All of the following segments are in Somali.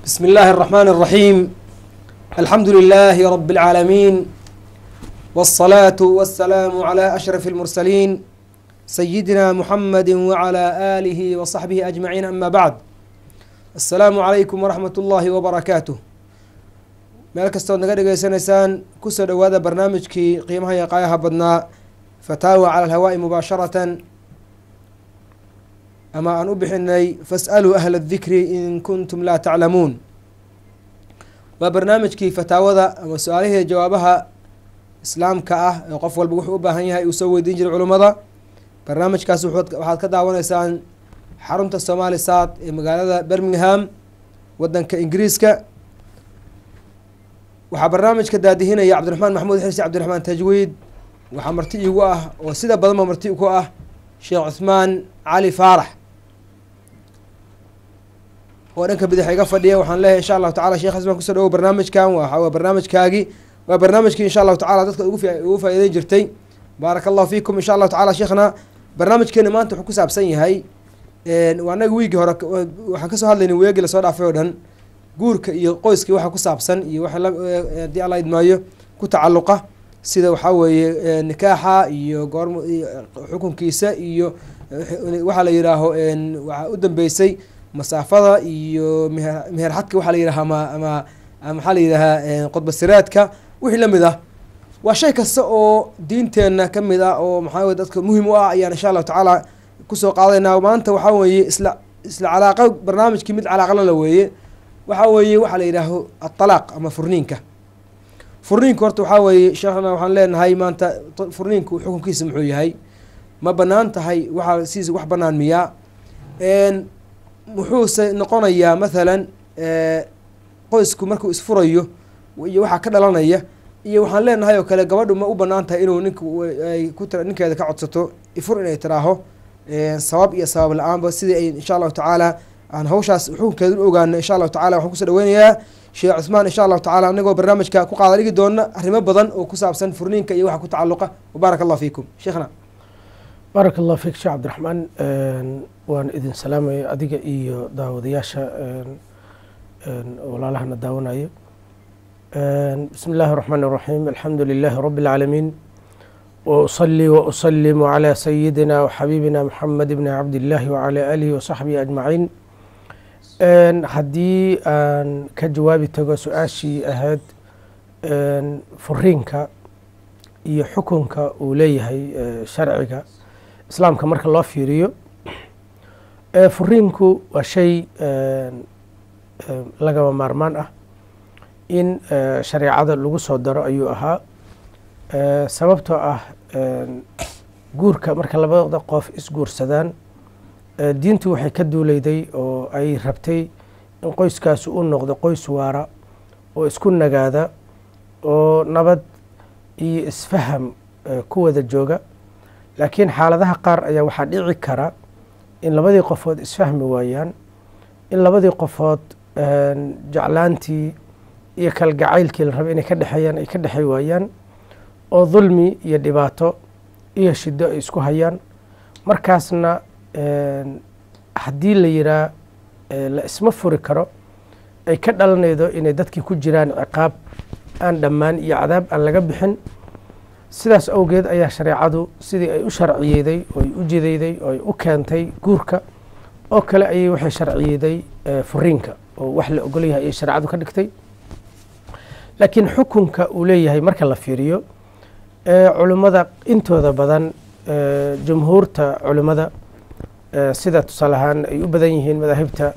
بسم الله الرحمن الرحيم الحمد لله رب العالمين والصلاة والسلام على أشرف المرسلين سيدنا محمد وعلى آله وصحبه أجمعين أما بعد السلام عليكم ورحمة الله وبركاته meel kastood naga dhegeysanaysaan kusoo dhowaada barnaamijkii qiimaha iyo qaayaha badnaa fataawa cala alhawaa'i mubaasharatan ama aan u bixinay fas'aluu ahla adikri in kuntum laa taclamuun waa barnaamijkii fataawada ama su-aalihii jawaabaha islaamka ah ee qof walba wuxuu u baahan yahay uu soo weydiin jiray culummada barnaamijkaas waxaad ka daawanaysaan xarunta somaali saad ee magaalada birmingham wadanka ingiriiska waxaa barnaamijka daadihinaya cabdiraxmaan maxamuud xirsi cabdiraxmaan tajwiid waxaa marti iigu ah oo sida badanba marti ku ah sheekh cuthmaan cali faarax oo dhanka bidix iga fadhiya waxaan leeyahay insha allahu tacala sheekh xusmaan kusoo dhawow barnaamijkan waa barnaamijkaagii waa barnaamijkii insha allahu tacala dadka ugu faa'iideyn jirtay baaraka allahu fiikum insha allahu tacala sheekhna barnaamijkeena maanta wuxuu ku saabsan yahay waa anaga wiigii hore waxaan kasoo hadlaynay weegi lasoo dhaafay oo dhan guurka iyo qoyskii waxa ku saabsan iyo waxa haddii alla idmaayo ku tacalluqa sida waxaa weeye nikaaxa iyo goorm xukunkiisa iyo waxaa la yihaaho waxaa u dambeysay masaafada iyo meher meherxadka waxaa la yidhaha ama ama maxaa la yidhahaa qodbasiraadka wixii lamid ah waa shay kasta oo diinteenna ka mid ah oo maxaa weye dadka muhim u ah ayaan insha allahu tacaala kusoo qaadaynaa maanta waxaa weeye isla isla calaaqa barnaamijkii mid calaaqala la weeye waxaa weeye waxaa la yidhaaho aطalaaq ama furniinka furniinka horta waxaa weeye sheekhna waxaan leenahay maanta furniinku xukunkiisa muxuu yahay ma banaan tahay waxaa sidiisa wax banaan miyaa muxuuse noqonayaa mathalan qoysku markuu isfurayo iyo waxaa ka dhalanaya iyo waxaan leenahay oo kale gabadhu ma u banaan tahay inuu nink ay ku ninkeeda ka codsato ifur inay tiraaho sabab iyo sabab la-aanba sidii ay insha allahu tacaala aan hawshaas xukunkeeda u ogaano insha allahu tacala waxaan kusoo dhaweynayaa sheekh cusmaan insha allahu tacala anagoo barnaamijka ku qaada dhigi doona arrimo badan oo ku saabsan furniinka iyo waxa ku tacalluqa wabaaraka allah fiikum sheekhna baaraka allah fiik sheekh cabdiraxmaan waan idin salaamaya adiga iyo daawadayaasha walaalahana daawanayo bismi illaahi الraxmaan الraxiim alxamdu lilaahi rabi اlcaalamiin وأصلي وأسلم على سيدنا وxabيبنا محمد بن عبد الله وعلى آله وصaحبه أجمعين haddii aan ka jawaabi tago su-aashii ahayd furiinka iyo xukunka uu leeyahay sharciga islaamka marka loo fiiriyo furiinku waa shay lagama maarmaan ah in shareecada lagu soo daro ayuu ahaa sababtoo ah guurka marka labada qof isguursadaan diintu waxay ka duuleyday oo ay rabtay in qoyskaasi u noqdo qoys waara oo isku nagaada oo nabad iyo isfaham ku wada jooga laakiin xaaladaha qaar ayaa waxaa dhici kara in labadii qofood isfahmi waayaan in labadii qofood jeclaantii iyo kalgacaylkii la rabay inay ka dhexeeyaan ay ka dhexey waayaan oo dulmi iyo dhibaato iyo shido ay isku hayaan markaasna haddii la yiraa la isma furi karo ay ka dhalanaydo inay dadkii ku jiraan ciqaab aan dhammaan iyo cadaab aan laga bixin sidaas awgeed ayaa shareecadu sidii ay u sharciyeyday ooy u jidayday oo ay u keentay guurka oo kale ayay waxay sharciyeyday furiinka oo wax la ogol yahay ayay shareecadu ka dhigtay laakiin xukunka uu leeyahay marka la fiiriyo culimmada intooda badan jumhuurta culimmada sida tusaale ahaan ay u badan yihiin madaahibta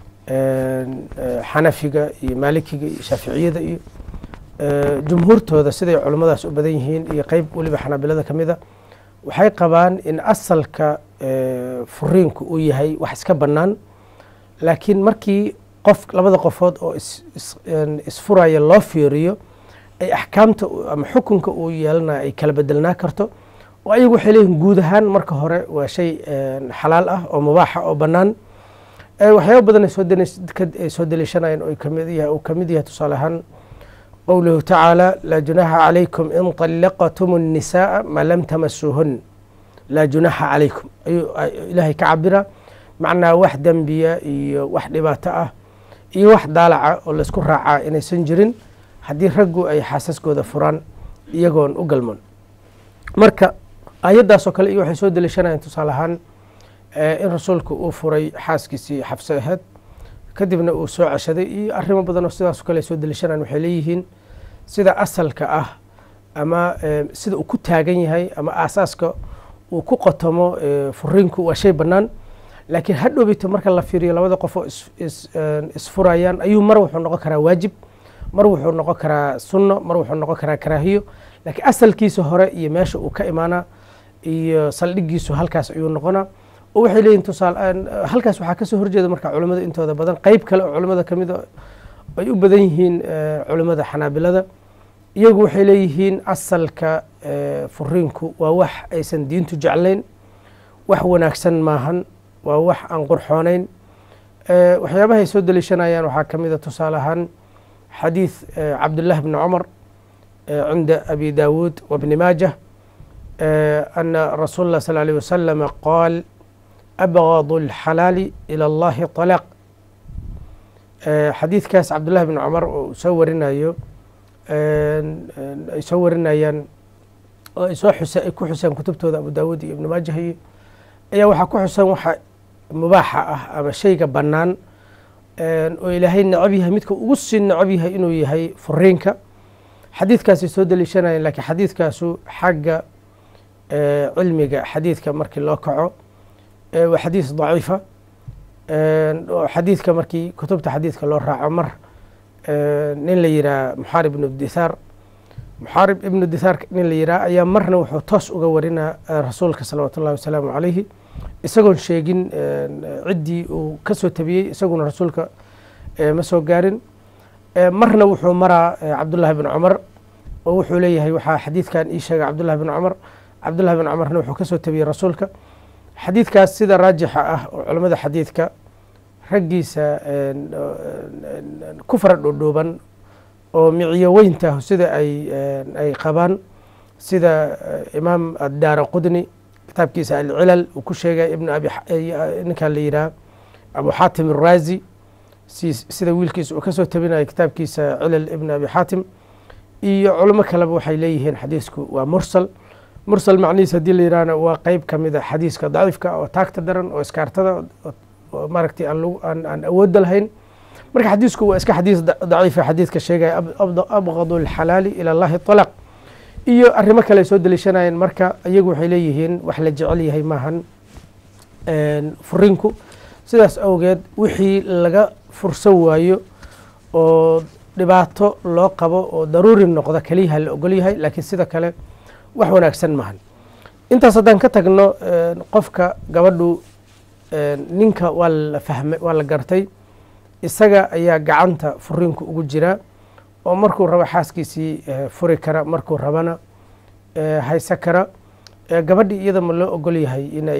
xanafiga iyo maalikiga iyo shaaficiyada iyo jumhuurtooda siday culimmadaas u badan yihiin iyo qeyb weliba xanaabilada ka mida waxay qabaan in asalka furiinku uu yahay wax iska bannaan laakiin markii qof labada qofood oo isfuraya loo fiiriyo ay axkaamta ama xukunka uu yeelanaya ay kala bedelnaa karto oo ayagu waxay leeyihin guud ahaan marka hore waa shay xalaal ah oo mubaaxa oo bannaan waxyaaba badan ay soo deliishanayeen oo kamid yahay uu kamid yahay tusaale ahaan qowluhu tacaala laa junaaxa calaykum in طallaqtum الnisaءa ma lam tamasuuhun laa junaaxa calaykum ayuu ilaahay ka cabira macnaa wax dembiya iyo wax dhibaato ah iyo wax daalaca oo laysku raacaa inaysan jirin haddii raggu ay xaasaskooda furaan iyagoon u galmoon marka ayaddaasoo kale iyo waxay soo deliishanayaan tusaale ahaan in rasuulku uu furay xaaskiisii xabse aheed kadibna uu soo ceshaday iyo arrimo badan oo sidaasoo kale ay soo deliishanayaan waxay leeyihiin sida asalka ah ama sida uu ku taagan yahay ama aasaaska uu ku qotomo furiinku waa shay bannaan laakiin hadhowbito marka la fiiriyo labada qof oo isfurayaan ayuu mar wuxuu noqon karaa waajib mar wuxuu noqon karaa sunno mar wuxuu noqon karaa karaahiyo laakiin asalkiisa hore iyo meesha uu ka imaanaa iyo saldhigiisu halkaas ayuu noqonaa oo waxay leeyihin tusaale halkaas waxaa kasoo horjeeda marka culimmada intooda badan qeyb kale oo culimmada ka mid a ay u badan yihiin culimmada xanaabilada iyagu waxay leeyihiin asalka furiinku waa wax aysan diintu jeclayn wax wanaagsan maahan waa wax aan qurxoonayn waxyaabaha ay soo deliishanayaan waxaa ka mid a tusaale ahaan xadiid cabdullahi bni cumar cinda abi daawuud wabni maajah ana rasuul اllah sal alيه wasalama qaal abgad اlxalaali ilى اllahi طalaaq xadiidkaas cabdullahi bni cumar oo soo warinayo ay soo warinayaan oo ay soo xuse ay ku xuseen kutubtooda abu daawuud iyo ibni maajah iyo ayaa waxaa ku xusan waxa mubaaxa ah ama shayga bannaan oo ilaahay necab yahay midka ugu sii necab yahay inuu yahay furiinka xadiidkaasay soo deliishanayeen lakiin xadiidkaasu xagga cilmiga xadiidka markii loo kaco waa xadiis daciifa oo xadiidka markii kutubta xadiidka loo raaco mar nin la yihaha muxaarib ibnu dithaar muxaarib ibnu dithaar nin la yihaha ayaa marna wuxuu toos uga warinaa rasuulka salawaatu ullahi wasalaamu calayhi isagoon sheegin ciddii uu ka soo tabiyey isaguna rasuulka ma soo gaarin marna wuxuu maraa cabdullahi bn cumar oo wuxuu leeyahay waxaa xadiidkan ii sheegay cabdullahi bn cumar cabdullahi bn cumarna wuxuu ka soo tabiyey rasuulka xadiidkaas sida raajixa ah oo culamada xadiidka raggiisa ku fara dhoodhooban oo miciyo weynta sida ay ay qabaan sida imaam addaara qudni kitaabkiisa alcilal uu ku sheegay ibn abi ninkan la yidhaha abu xaatim araazi sida wiilkiisa uu kasoo tabinayo kitaabkiisa cilal ibn abi xaatim iyo culimo kaleba waxay leeyihiin xadiisku waa mursal mursal macnihiis haddii la yihahna waa qeyb ka mid a xadiiska daciifka oo taagta daran oo iskaartada oo maaragtay aan aan awoodda lahayn marka xadiisku waa iska xadiis daciifa xadiidka sheegaya abgadu alxalaali ila allahi طalaq iyo arrimo kale ay soo deliishanayeen marka iyagu waxay leeyihiin wax la jecel yahay maahan furinku sidaas awgeed wixii laga fursan waayo oo dhibaato loo qabo oo daruuri noqda keliyaha la ogol yahay laakiin sida kale wax wanaagsan maahan intaas haddaan ka tagno qofka gabadhu ninka waa la fahmay waa la gartay isaga ayaa gacanta furinku ugu jira oo markuu rabo xaaskiisii furi kara markuu rabana hayse kara gabadhii iyada ma loo ogol yahay inay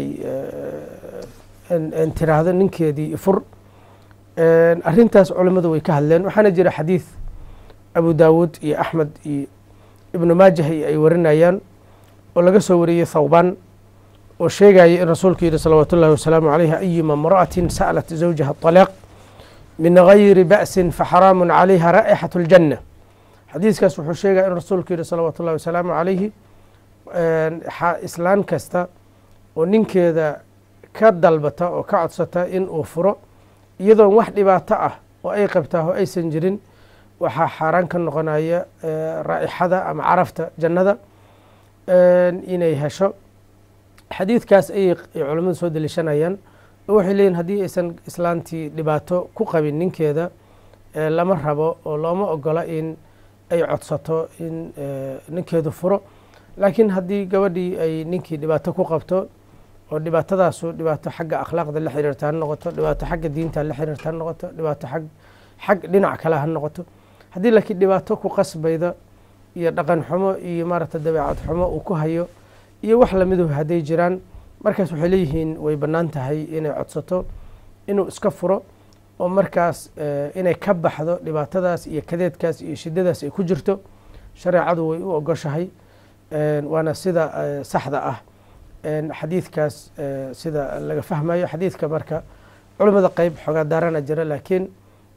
tiraahdo ninkeedii fur arrintaas culimmadu way ka hadleen waxaana jira xadiid abu daawuud iyo axmed iyo ibnu maajah iyo ay warinayaan oo laga soo wariyey thawbaan oo sheegaya in rasuulku yihi salawaatu ullahi wasalaamu calayhi ayuma imra'atin sa'lat zawjaha طalaaq min gayri ba'sin faxaraamu calayha raa'ixat اljanna xadiiskaas wuxuu sheegaya in rasuulku yihi salawaatu ullahi wasalaamu calayhi islaan kasta oo ninkeeda ka dalbata oo ka codsata in uu furo iyadoon wax dhibaato ah oo ay qabtaa oo aysan jirin waxaa xaaraan ka noqonaya raa'ixada ama carafta jannada inay hesho xadiidkaas ayay culamadu soo deliishanayaan oo waxay leeyihin haddii aysan islaantii dhibaato ku qabin ninkeeda lama rabo oo looma ogola in ay codsato in ninkeedu furo laakiin haddii gabadhii ay ninkii dhibaato ku qabto oo dhibaatadaasu dhibaato xagga akhlaaqda la xiriirta ha noqoto dhibaato xagga diinta la xiriirta ha noqoto dhibaato ag xag dhinac kale ha noqoto haddii laakiin dhibaato ku qasbayda iyo dhaqan xumo iyo maaragta dabeecad xumo uu ku hayo iyo wax lamidu hadday jiraan markaas waxay leeyihiin way bannaan tahay inay codsato inuu iska furo oo markaas inay ka baxdo dhibaatadaas iyo kadeedkaas iyo shiddadaas ay ku jirto shareecadu way u ogoshahay waana sida saxda ah xadiidkaas sida laga fahmayo xadiidka marka culimmada qeyb xoogaa daarana jira laakiin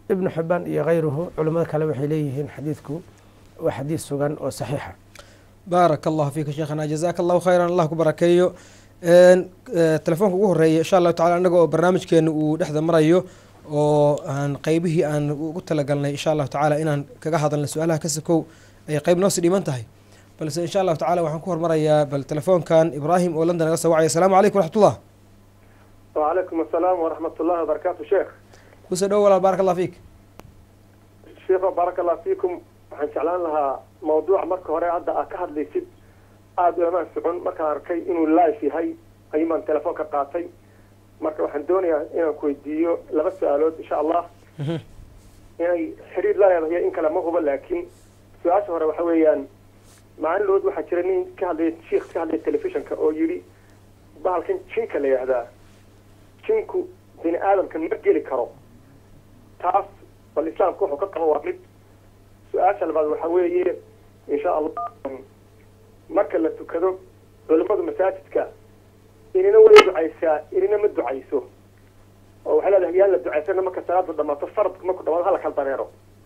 ibnu xibaan iyo kayruhu culimmada kale waxay leeyihiin xadiidku waa xadiid sugan oo saxiixa baaraka allahu fiika sheekhana jazaaka allahu khayran allah ku barakeeyo telefoonka ugu horeeya insha allahu tacala annaga oo barnaamijkeena uu dhexda marayo oo aan qeybihii aan ugu talagalnay insha allahu tacaala inaan kaga hadalna su-aalaha ka sakow ay qeyb noosi dhiman tahay balse insha allahu tacala waxaan ku hormarayaa bal telefoonkan ibraahim oo london naga soo wacaya asalaamu calaykum waraxmatullah وعليكم السلام ورحمة الله وبركاته شيخ kusoo dhow walaal baaraka allah fiik شيخ بارك الله فيكم waxaan jeclaan lahaa mawduuc marka hore hadda aad ka hadlaysid aada uamaan socon markaan arkay inuu live yahay ayuumaan telefoon ka qaatay marka waxaan doonayaa inaan ku weydiiyo laba su-aalood insha allah inay xiriir la leedahay in kale ma hubo laakiin su-aasha hore waxa weeyaan maalinlood waxaa jira nin ka hadlaya shiikh ka hadlaya telefishinka oo yidhi bahalkan jinka la yidhaahdaa jinku bini aadamka ma geli karo taas bal islaamka wuxuu ka qabo waa mid su-aasha labaad waxa weeye insha allah marka la tukado culimadu masaajidka inina way ducaysaa inina ma ducayso oo waxay leedahay yaan la ducaysana marka salaadu dhamaato faradka marku dhamaado hala kala dareero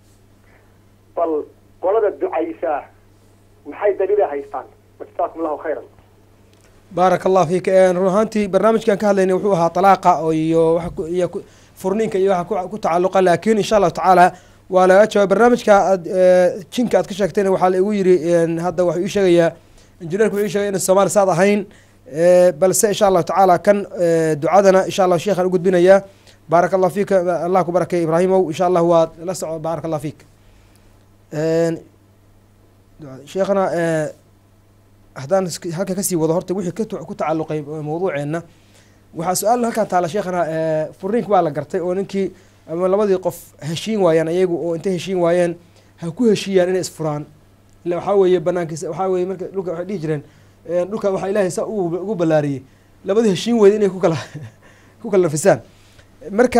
bal qolada ducaysaa maxay daliila haystaan jazaakum allahu khayran baaraka allah fiik run ahaantii barnaamijkan ka hadlaynay wuxuu ahaa talaaqa oo iyo waxa ku- iyo ku- furniinka iyo waxa ku- ku tacalluqa laakiin insha allahu tacaala waa laga jawaab barnaamijka aad eh, jinka aad ka sheegtayna waxaa la igu yiri en, hadda waxuu ii sheegayaa injineerku wuxuu ii sheegay in soomaali saad ahayn eh, balse insha allahu tacaala kan eh, ducadana insha allah sheekhaan u gudbinayaa baaraka allah fiika allah ku barakeey ibraahimow insha allah waad la soco baaraka allah fiik En, ducada- sheekhana eh, haddaan isk- halka kasii wado horta wixii ka tu- ku tacalluqay mawduuceena waxaa su-aal halkan taala sheekhana eh, furniinka waa la gartay oo ninkii ama labadii qof heshiin waayaan ayagu oo intay heshiin waayeen ha ku heshiiyaan inay isfuraan ila waxaa weeye banaankiisa waxaa weeye marka dhulka waxay dhihi jireen eh, dhulka waxaa ilaahay saa ugu ugu ballaariyey labadii heshiin weyda inay ku kala ku kala nafisaan marka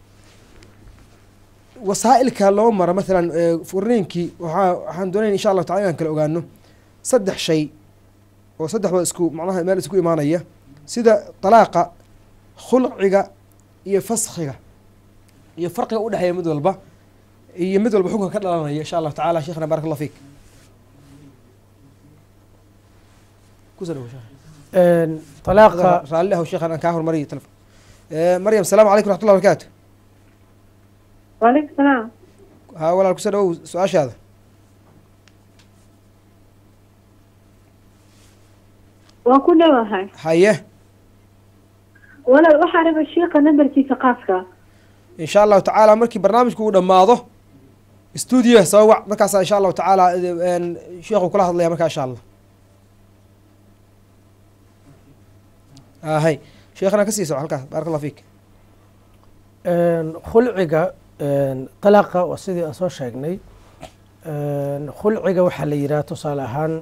wasaa'ilka loo maro mathalan eh, furniinkii waxaa waxaan doonayn insha allahu tacala inaan kala ogaano saddex shay oo saddexdooda isku macnaha meel isku imaanaya sida talaaqa khulciga iyo faskhiga iyo farqiga udhexeeya mid walba iyo mid walba xukunka ka dhalanaya insha allahu tacala sheekhna barak allah fiik kusoo dhawo sheekh talaaqa raalli ahow sheekhan aan kaa hormariyo telefon Eh, maryam asalaamu calaykum raxmatullah barakaatu وعليكم السلام haa walaal kusoo dhawow su-aashaada waan ku dhowahay haye walaal waxaa raba shiiqa nambarkiisa qaaska insha allahu tacaala markii barnaamijku uu dhammaado stuudio soo wac markaasa insha allahu tacaala en, sheekhu kula hadlaya markaa insha allah ahay sheekhana kasii soco halkaas baarak allah fiik khulciga talaaqa waa sidii aan soo sheegnay khulciga waxaa la yidhaha tusaale ahaan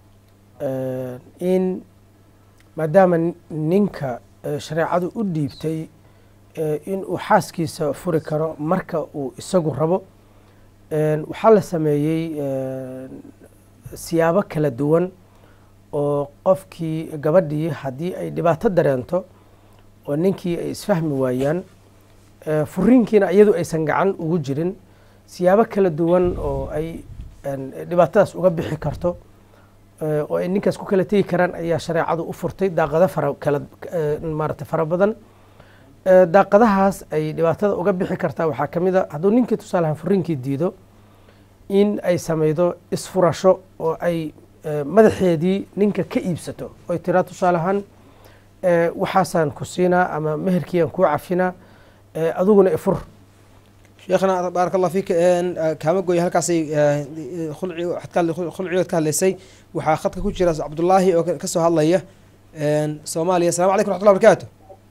in maadaama ninka eh, shareecadu u dhiibtay eh, in uu xaaskiisa furi karo marka uu isagu rabo En, waxaa la sameeyey en, siyaabo kala duwan oo qofkii gabadhii haddii ay dhibaato dareento oo ninkii ay isfahmi waayaan eh, furiinkiina iyadu aysan gacan ugu jirin siyaabo kala duwan oo ay en, dhibaatadaas uga bixi karto eh, oo ay ninkaas ku kala tegi karaan ayaa shareecadu u furtay daaqado fara kala eh, maarata fara badan Eh, daaqadahaas ay dhibaatada uga bixi kartaa waxaa ka mid a hadduu ninkii tusaalahan furiinkii diido in ay samaydo isfurasho oo ay eh, madaxeedii ninka ka iibsato oy tiraa tusaalahaan eh, waxaasaan ku siinaa ama meherkiiaan kuu cafinaa eh, adiguna ifur sheekhna baarak allah fiik en, eh, kaama gooya halkaasay eh, khulci waxaad ka hadlay- khulcigood ka hadlaysay waxaa khadka ku jira cabdullaahi oo ka- kasoo hadlaya en, soomaaliya asalamu calaykum raxmatullah barakaatu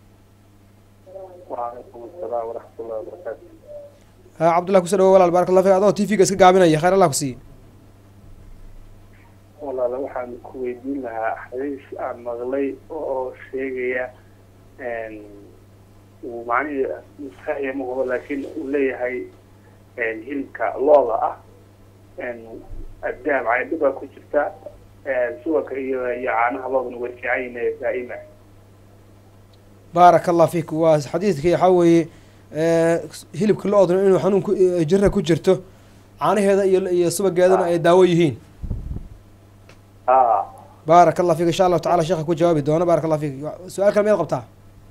وعليكم السلام ورحمة الله وبركاته ha cabdullah kusoo dhawo walaal baarak allah fiik adoo t v-ga iska gaabinaya khayr allah ku siiye walaala waxaan ku weydiin lahaa xadiis aan maqlay oo sheegaya uu macnihii maskaxiya ma hubo laakiin uu leeyahay hilibka looda ah addaam caydho baa ku jirta suwaka iyo iyo caanaha loodana way fiican yihiin daa'ima baaraka allah fiik waa xadiidkii waxaa weeye Eh, hilibka lo-oduna inuu xanuun ku eh, jira ku jirto caanaheeda iyo iyo subageeduna ay daawo yihiin aa baaraka allah fiik insha allahu tacala sheekha ku jawaabi doono baaraka allah fiik su-aal kale miyaad qabtaa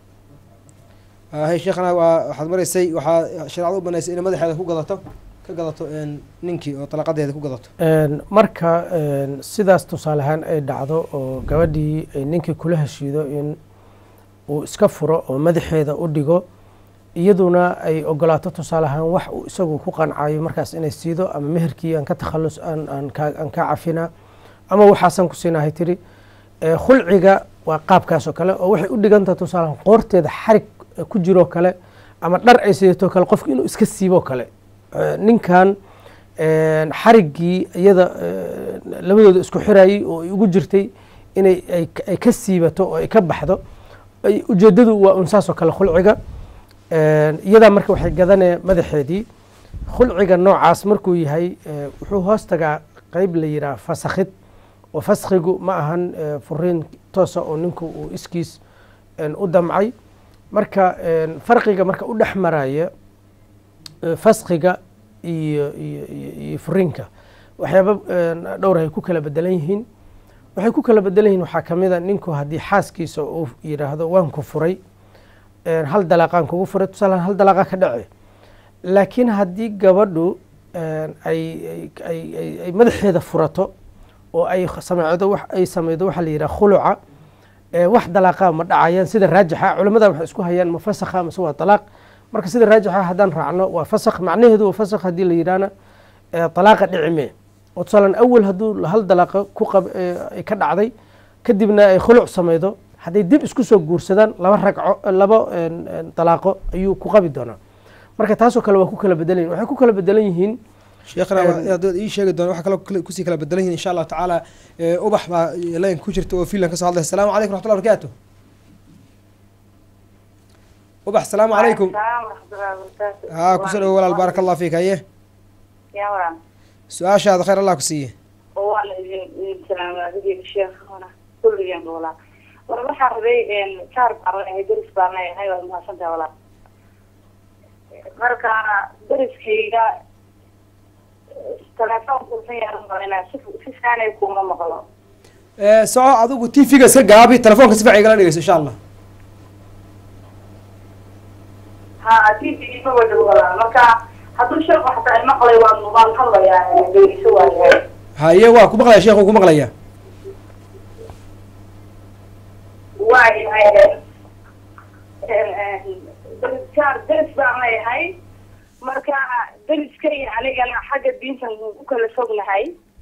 hay sheekhana waa waxaad maraysay waxaa shareecada u banaysay inay madaxeeda ku gadato ka gadato een, ninkii oo talaqadeeda ku gadato Een, marka een, sidaas tusaale ahaan ay dhacdo oo gabadhii ay ninkii kula heshiido in uu iska furo oo madaxeeda u dhigo iyaduna ay ogolaato tusaale ahaan wax uu isagu ku qancayo markaas inay siido ama meherkii aan ka takhallus aan aan ka aan ka cafina ama waxaasan ku siinahay tiri Ee, khulciga waa qaabkaas oo kale oo waxay u dhigantaha tusaale ahaan qoorteeda xarig eh, ku jiroo kale ama dhar ay sidato kale qofka inuu iska siiboo kale Ee, ninkan een, xariggii iyada ee, labadooda isku xirayay oo ay ugu jirtay inay ay ay ka siibato oo ay ka baxdo ay ujeedadu waa un saas oo kale khulciga Een, iyadaa marka waxay gadanee madaxeedii khulciga noocaas markuu yahay ee, wuxuu hoos tagaa qeyb la yidhaha fasakhid oo faskhigu ma ahan ee, furiin toosa oo ninku uu iskiis een, u damcay marka een, farqiga marka u dhex maraya ee, faskhiga iyo iyo iyo iyo furiinka waxyaaba een, dhowr ay ku kala bedelan yihiin waxay ku kala bedelan yihiin waxaa ka mid a ninku haddii xaaskiisa uu yidhaahdo waan ku furay een, hal dalaaqaan kugu furay tusaale hal dalaaqa ka dhace laakiin haddii gabadhu een, ay ay- ay ay- ay madaxeeda furato oo ay sameydo wax ay sameydo waxaa la yidhaha khuluca ee, wax dalaaqa ma dhacayaan sida raajixa culamada waxay isku hayaan ma fasakha mase waa dalaaq marka sida raajixa haddaan raacno waa fasakh macnaheedu waa fasakh haddii la yidhahna ee, dalaaqa dhicime oo tusaalan awal hadduu hal dalaaqa ku qab ee, ay ka dhacday kadibna ay khuluc sameydo hadday dib isku soo guursadaan laba ragco laba een, een, dalaaqo ayuu ku qabi doonaa marka taasoo kale waa ku kala bedelan yihin waxay ku kala bedelan yihiin sheekhana Een, waa- inaad ii sheegi doona waxa kale kale- kusii kala bedelan yihin insha allahu tacaala ee, ubax baa leen ku jirta oo fiilan kasoo hadlay asalaamu calaykum raxmatullah barakaatu ubax asalaamu calaykum haa kusoo dhawo walaal baaraka allah fiik haye يا ورا su-aashaada khayr allah ku siiye والله السلام عليكم شيخ هنا كل يوم والله ورا waxaa rabay een kaar baan ahay deris baan ahay waa mahadsantahay walaa markaana deriskayga telefoon kuusan yaaran badanaa si si fiicanay kuma maqlo Ee, soco adigu t v-ga iska gaabi telefoonka si fiican igala dhegeyso insha allah ha tv ma wada walaa marka hadduu sheekh waxtaa maqlay waan waan hadlayaa dhegeyso waayahay haye waa ku maqlaya sheekhu ku maqlaya waayahay deriskaar deris baan leeyahay marka deriska iyo anigana xagga diintan u kala fognahay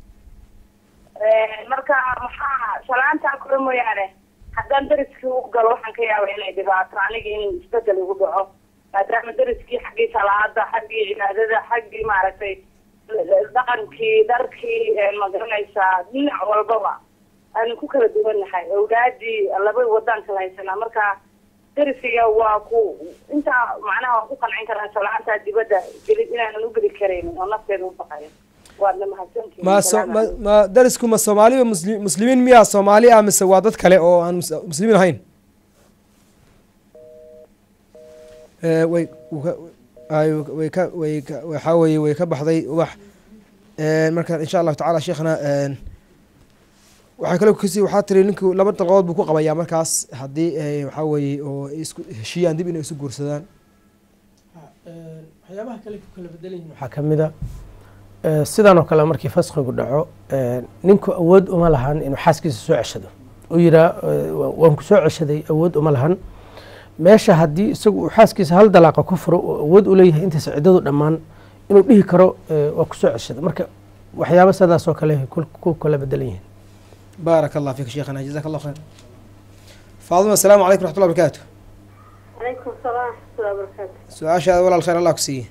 marka maxaa salaantaa kore mooyaane haddaan deriskii u galo waxaan ka yaaba inay dhibaato aniga in isbedel igu dhaco maadaama deriskii xaggii salaada xaggii cibaadada xaggii maaragtay dhaqankii dharkii magaranaysaa dhinac walbaba aanu ku kala duwannahay awlaadii laba wadaan kala haysanaa marka derisiga waa ku intaa macnaha waan ku qancin karaa salaantaa dibadda geli inaanan u geli karayn oo nafteeda u baqayo waadna mahadsantihiin ma so Salaam ma calaykum. ma darisku ma soomaaliba musli muslimiin miyaa soomaali ah mise waa dad kale oo aan mus- muslimiin ahayn Ee, way wuu ka- ay way ka way ka waxaa weeye way ka baxday ubax Ee, marka insha allahu tacaala sheekhna een, waxaa kale kasi waxaa tiri ninku laba dalqadood buu ku qabayaa markaas haddii ay waxaa weeye oo ay isku heshiiyaan dib inay isu guursadaan waxyaabaha kale ku kala bedelan yihiin waxaa ka mid a ee, sidan oo kale markii faskhigu dhaco ee, ninku awood uma lahan inuu xaaskiisa soo ceshado uu yiraa waan ku soo ceshaday awood uma lahan meesha haddii isagu uu xaaskiisa hal dalaaqa ku furo oo awood u leeyahay intaas ciddadu dhammaan inuu dhihi karo ee, waa ku soo ceshada marka waxyaaba sidaas oo kale ku- ku kala bedelan yihiin baaraka allah fiik sheekhana jazaka allah khayr faaduma asalaamu calaykum raxmatullah barakaatu عليكم السلام ورحمة الله وبركاته su-aashaada walaal khayr allah ku siiye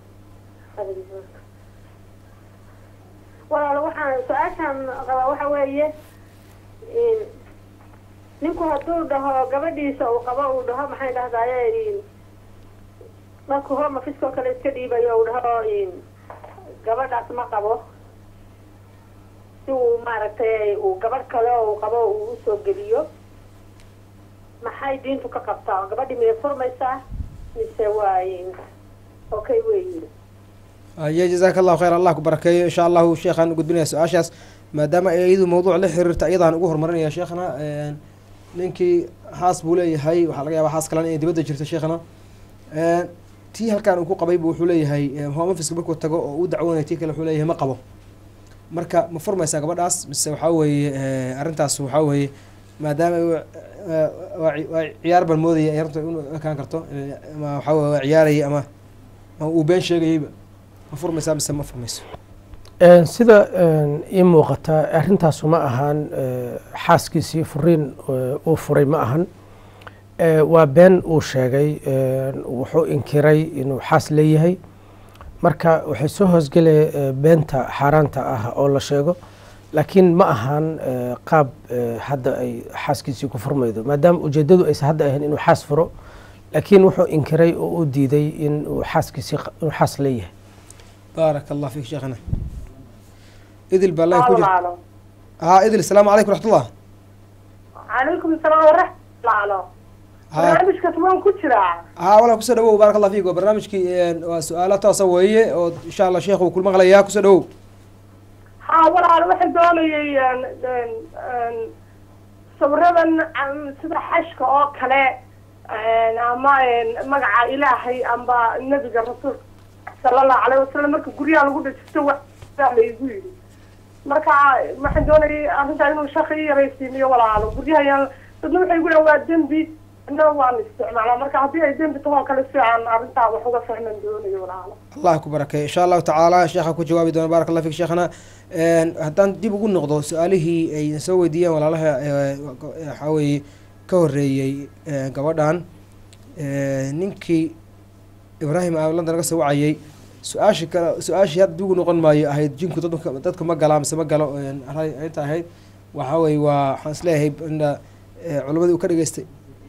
walaal waxaan su-aashaan qabaa waxa weeye in ninku hadduu dhaho gabadhiisa uu qabo uu dhaho maxay dhahdaye in markuu hor mafiskoo kale iska dhiibayo uu dhaho in gabadhaas ma qabo si uu maaragtay uu gabadh kale oo uu qabo uu usoo geliyo maxay diintu ka qabtaa oo gabadhii miyay furmaysaa mise waa okay weyi aye jazaaka allahu khayr allah ku barakeeyo insha allahu sheekhaan u gudbinaya su-aashaas maadaama ay iyadu mawduuc la xiriirta iyadaan ugu horumarinaya sheekhna ninkii haas buu leeyahay waxaa laga yaaba haas kalena inay dibadda jirto sheekhna tii halkaan uu ku qabay bu wuxuu leeyahay home officeka markuu tago oo u dacwoonaya tii kale wuxuu leeyahay ma qabo marka ma furmaysaa gabadhaas mise waxaa weeye arrintaas waxaa weeye maadaama waa ciyaar baan moodaya ay arrinta inu ekaan karto ama waxaa weye waa ciyaarayay ama ama uu been sheegayayba ma furmaysaa mise ma furmayso sida ii muuqata arrintaasu ma ahaan xaaskiisii furiin uu furay ma ahan waa been uu sheegay wuxuu inkiray inuu xaas leeyahay marka waxay soo hoosgelaya beenta xaaraanta ah oo la sheego laakiin ma ahaan qaab hadda ay xaaskiisii ku furmaydo maadaama ujeedadu aysan hadda ahayn inuu xaas furo laakiin wuxuu inkiray oo u diiday in uu xaaskiisii inuu xaas leeyahay baaraka allah fiik sheekhana idil baa line ku jir haa idil asalaamu calaykum raxmatullah calaykum asalaam waraxmatullah barnaamijkaas waan ku jiraa haa walaa kusoo dhawow baaraka allah fiik waa barnaamijkii waa su-aalo toosa weeye oo insha allah sheekh uu kul maqlayaa kusoo dhawow ha walaal waxaan doonayay sawiradan sida xashka oo kale ama magaca ilaahay amba nebiga rasuulka sala allahu alayh wasalam marka guryaha lagu dhajisto waa laygu yidhi marka waxaan doonayay arrintaa inuu shaka i yaraysiimiyo walaalo guryaha dadna waxay gu dhahan waa dembi na waan isticmaalaa marka haddii ay dembi tahoo kale si aan arrintaa wax uga fahman doonayo walaalo allah ku barakeey insha allahu tacaala sheekha ku jawaabi doona barak allah fik sheekhana haddaan dib ugu noqdo su-aalihii ay soo weydiiyeen walaalaha waxaa weeye ka horeeyey gabadhan ninkii ibraahim aa london naga soo wacayay su-aashii kale su-aashii hadda dib ugu noqon maayo ahayd jinku dadka dadka ma galaa mise ma galo arrinta ahayd waxaa weye waa waxaan isleeyahay inda culamadii uu ka dhageystay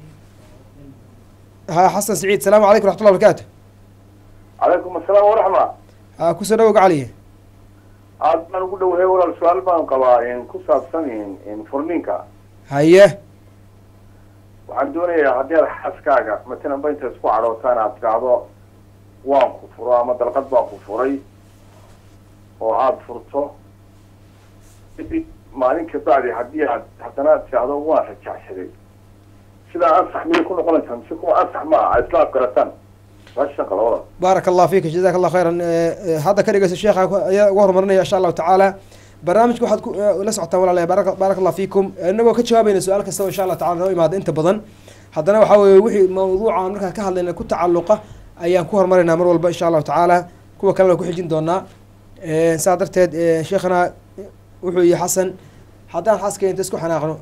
ha xasan saciid asalaamu calaykum raxmatullah barakaatu calaykum asalaam waraxma ha kusoo dhawow gacaliye aad baan ugu dhowahay walaal su-aal baan qabaa ku saabsan furniinka haye waxaan doonayaa haddii aad xaaskaaga matalan ba inta isku cadhootaan aad tidhaahdo waan ku furo ama dalqad baan ku furay oo aada furto kadib maalin kabacdi haddii aad haddana tidhaahdo waan rajacsaday sidaa ansax miyay ku noqonaysaa mise kuwa ansax ma aha islaaf garataan meeshan qalabada baaraka allah fika jazaka allah khayran hadda ka dhegeyso sheekha ayaa uga horumarinaya insha allahu tacaala barnaamijka waxaad la socotaan walaalaya baaraka baaraka allah fiikum inagoo ka jawaabayna su-aal kastaba insha allah tacala noo imaada inta badan haddana waxaa weeye wixii mawduucan markaan ka hadlayna ku tacalluqa ayaan ku horumarinaa mar walba insha allahu tacaala kuwa kalena ku xijin doonaa saa darteed sheekhana wuxuu yihi xasan haddaan xaaska inta isku xanaaqno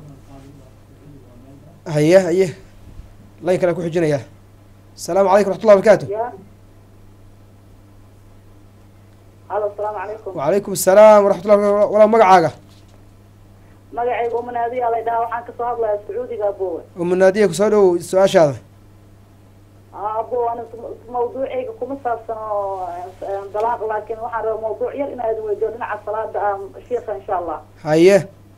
haye haye layn kale ku xijinaya asalaamu calaykum raxmatullah barakaatu halo asalaamu calaykum wacalaykum asalaam waraxmatullah walaa magacaaga magacayga umanaadiya lay dhahaa waxaan kasoo hadlayaa sacuudiga abowe umunaadiya kusoo dhow su-aashaada abo ana mawduucayga kuma saabsan oo dalaaq laakiin waxaan rabaa mawduuc yar inaad weydiyo dhinaca salaada ah sheika insha allah haye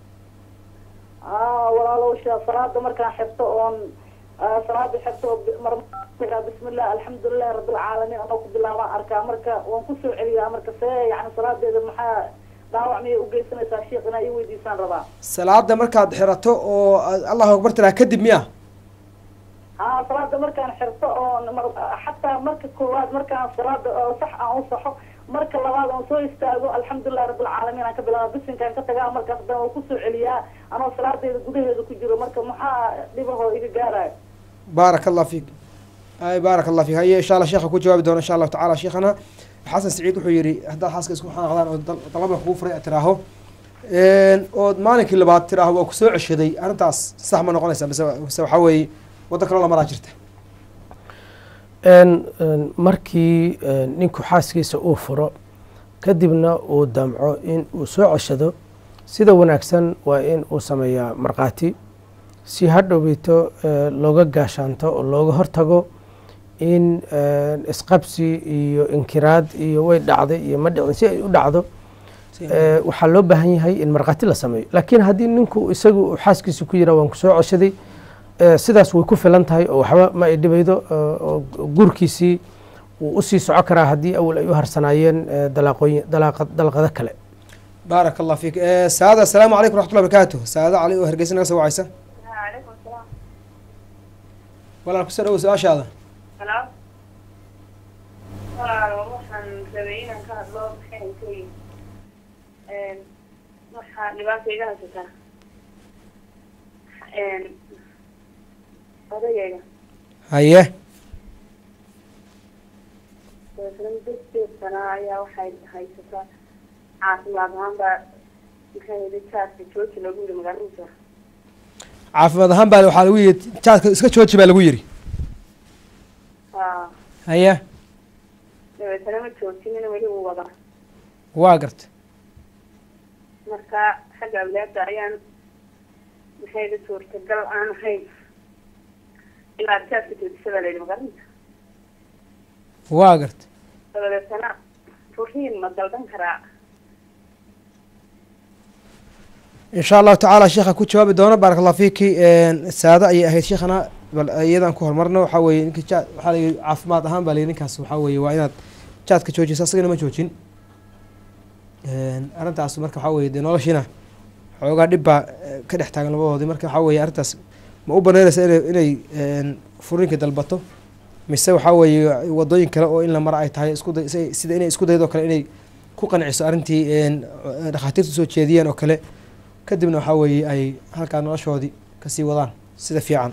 walaalow shee salaada markaan xirto oon salaada xirto mar bismillah alxamdulilahi rabilcaalamiin anoo ku bilaabaan arkaa marka waan kusoo celiyaa marka see yani salaadeeda maxaa dhaawac miyay ugeysanaysaa sheikh inaa ii weydiisaan rabaa salaada markaad xirato oo allahu akbar tiraa kadib miya ha salaada markaan xirto oon xataa marka koowaad markaan salaada sax aan u saxo marka labaad oon soo istaago alxamdulilahi rabilcaalamiin aan ka bilaaba bisinkaan ka tagaa markaas dan waan kusoo celiyaa anoo salaadeeda gudaheeda ku jiro marka maxaa dhibahoo iga gaarayo baaraka allah fiik ay baaraka allah fiik haye insha allah sheekha ku jawaabi doona insha allahu tacala sheekhana xasan saciid wuxuu yihi haddaad xaaska isku xanaaqdaan oo dalaba kugu furay aad tiraaho ood maalinkii labaad tiraaho waa kusoo ceshaday arrintaas sax ma noqonaysa mise mise waxaa weeye waddo kaloo lamaraa jirta markii ninku xaaskiisa uu furo kadibna uu damco in uu soo ceshado sida wanaagsan waa in uu sameeyaa markhaati si hadhowbito looga gaashaanto oo looga hortago in isqabsi iyo inkiraad iyo way dhacday iyo ma dhicin si ay u dhacdo waxaa loo baahan yahay in markhaati la sameeyo laakiin haddii ninku isagu uu xaaskiisa ku yiraa waan kusoo ceshaday eh, sidaas way ku filan tahay oo waxba ma ay dhibaydo oo- oo guurkiisii wuu usii soco karaa haddii awal ay u harsanaayeen eh, dalaaqooyin dalaaqa- dalqado kale baaraka allah fiik Eh, saada asalaamu calaykum raxmatullahi barakaatu saada cali oo hargeysa naga soo wacaysa calaykum salaam walaal kusoo dhawo su-aashaada halo walaalo waxaan rabay inaan ka hadlo maxay kuyi waxaa dhibaata iga haysataa odayayga haye dabeetana dadkeed sanaa ayaa waxay haysataa caafimaad ahaan baa maxay yidhi jaaska jooji lagu yidhi magaaladiisa caafimaad ahaan baa waxaa lagu yidhi jaadka iska jooji baa lagu yidhi haa haye dabeetana ma joojinin weli uu wadaa waa garta marka xagga awlaada ayaan maxay yidhi suurtagal aan ahayn ilaa jaaska joojisa baa la yidhi magaaladiisa waa garta dabadeetana furiin ma dalban karaa insha allahu tacaala sheekha ku jawaabi doono baaraka allah fiiki saada ayay ahayd sheekhana bal iyadaan ku horumarno waxaa weeye ninka jaad waxaa la yidhi caafimaad ahaan baa la yidhi ninkaas waxaa weeye waa inaad jaadka joojisa asagana ma joojin arrintaas marka waxaa weeye dee noloshiina xoogaa dhib baa eh, ka dhex taagan labadoodii marka waxaa weeye arrintaas ma u banaynaysa inay inay furiinka dalbato mise waxaa weeye wadooyin kale oo in la mara ay tahay isku day si- sida inay isku daydo kale inay ku qanciso arrintii een, dhakhaatiirtu soo jeediyeen oo kale kadibna waxaa weeye ay halkaa noloshoodii kasii wadaan sida fiican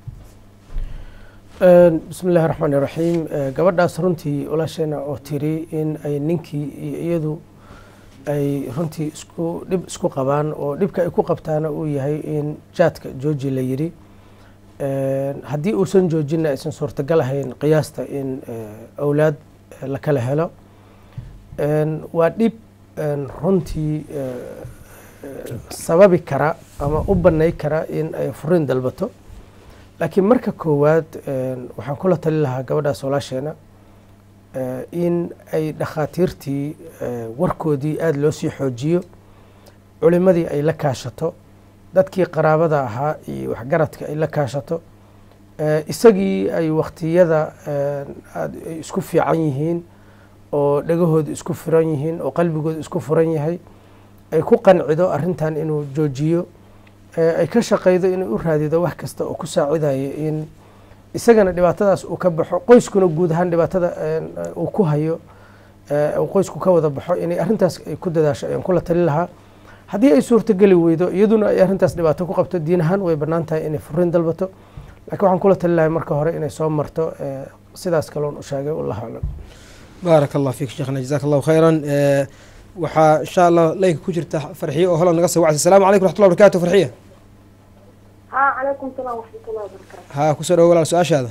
bismi illaahi raxmaani raxiim Eh, gabadhaas runtii walaasheena oo tiri in ay ninkii iyo iyadu ay runtii isku dhib isku qabaan oo dhibka ay ku qabtaana uu yahay in jaadka jooji la yidhi Eh, haddii uusan joojinna aysan suurtagal ahayn qiyaasta in eh, awlaad eh, la kala helo En, waa dhib en, runtii eh, eh, sababi kara ama u banay kara in ay furiin dalbato laakiin marka koowaad en, waxaan kula tali lahaa gabadhaas walaasheena eh, in ay dhakhaatiirtii eh, warkoodii aada loo sii xoojiyo culimadii ay la kaashato dadkii qaraabada ahaa iyo waxgaradka ay la kaashato eh, isagii ay waktiyada en, aad ay isku fiican yihiin oo dhegahooda isku furan yihiin oo qalbigooda isku furan yahay ay ku qancido arrintan inuu joojiyo ee ay ka shaqaydo inay u raadido wax kasta oo ku saacidayo in isagana dhibaatadaas uu ka baxo qoyskuna guud ahaan dhibaatada een, uu ku hayo ee, uu qoysku ka wada baxo inay arrintaas ay ku dadaasho ayaan kula tali lahaa haddii ay suurtogeli weydo iyaduna ay arrintaas dhibaato ku qabto diin ahaan way bannaan tahay inay furiin dalbato laakiin waxaan kula tali lahay marka hore inay soo marto ee, sidaas kaloon u sheegay wallahu aclam baaraka allah fiik sheekhna jazaaka allahu khayran Eh, waxaa insha allah laynka ku jirta farxiye oo holan naga soo wacaysa asalaamu calaykum raxmatullahi barakaatu farxiye haa calaykum salaam waxmatullahi wabarakaatu haa kusoo dhawo walaal su-aashaada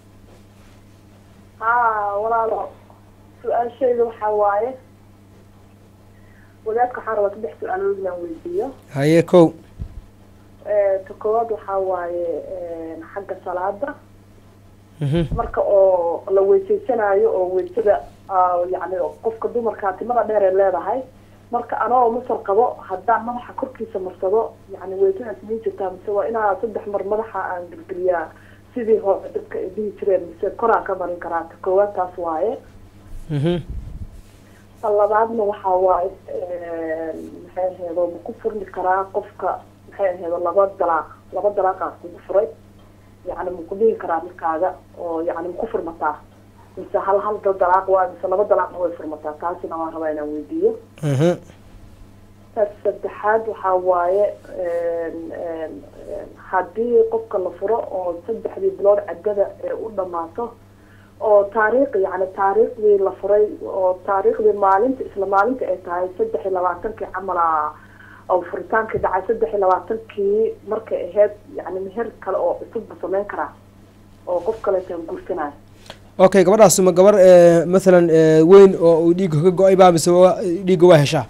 haa walaalo su-aashayda waxaa waaye wadaadka waxaan rabaa saddex su-aalood inaan weydiiyo haye kow Eh, ta koowaad waxaa waaye eh, xagga salaada Mhm. marka oo la weysaysanayo oo weysada ah, yacni qofka dumarkaa timada dheer ay leedahay marka anoo masar qabo haddaan madaxa korkiisa marsado yacni weysadaas min jirtaa mise waa inaa saddex mar madaxa aan gelgeliyaa sidii hore dadka ay dhihi jireen mise koraan ka marin karaa ta koowaad taas waaye Mhm. ta labaadna waxaa waaye maxay aheedo ma ku furmi karaa qofka maxay aheedo laba dalaaq laba dalaaqaas kugu furay yacni ma ku dhihi karaa markaaga oo yacni ma ku furmataa mise hal hal da- dalaaq waa mise laba dalaaqna way furmataa taasina waan rabaa inaan weydiiyo Mhm. taas saddexaad waxaa waaye een, een, een, haddii qofka la furo oo saddexdii bilood caddada ee u dhammaato oo taariikh yacni taariikhdii la furay oo taariikhdii maalinta isla maalinta ay tahay saddex iyo labaatankii camala oo furitaankii dhacay saddex iyo labaatankii markay ahayd yacni meher kale oo cusub ma samayn karaa oo qof kaleetaan guursanayo okay gabadhaas ma gabar eh, mathalan eh, weyn oo uu dhiigga ka go-ay baa mise waa- dhiigga waa heshaa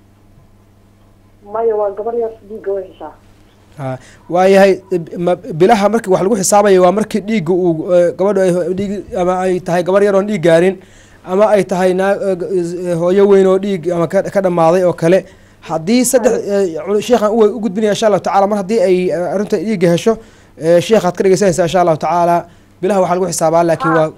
maya waa gabar yar dhiigga way heshaa ha waayahay eh, ma- bilaha marki wax lagu xisaabayo waa markii dhiigga uu eh, gabadhu ay dhiig ama ay tahay gabar yar oon dhiig gaarin ama ay tahay naa eh, g- eh, hooyo weyn oo dhiig ama ka ka dhammaaday oo kale haddii saddex eh, cul- sheekhan u u gudbinaya insha allahu tacala mar haddii ay eh, arrinta dhiigga hesho Eh, sheekhaad ka dhegeysanaysaa insha allahu tacaala bilaha waxaa lagu xisaabaa laakiin waa